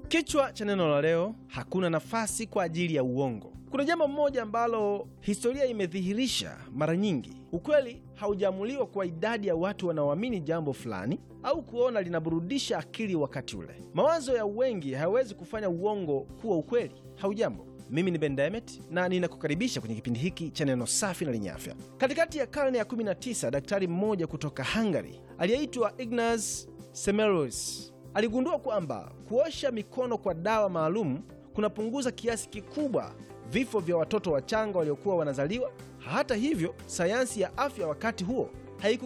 Kichwa cha neno la leo: hakuna nafasi kwa ajili ya uongo. Kuna jambo moja ambalo historia imedhihirisha mara nyingi: ukweli haujaamuliwa kwa idadi ya watu wanaoamini jambo fulani au kuona linaburudisha akili wakati ule. Mawazo ya wengi hayawezi kufanya uongo kuwa ukweli. Haujambo, mimi ni Ben Demet na ninakukaribisha kwenye kipindi hiki cha neno safi na lenye afya. Katikati ya karne ya 19 daktari mmoja kutoka Hungary aliyeitwa Ignaz Semmelweis aligundua kwamba kuosha mikono kwa dawa maalum kunapunguza kiasi kikubwa vifo vya watoto wachanga waliokuwa wanazaliwa. Hata hivyo, sayansi ya afya wakati huo haiku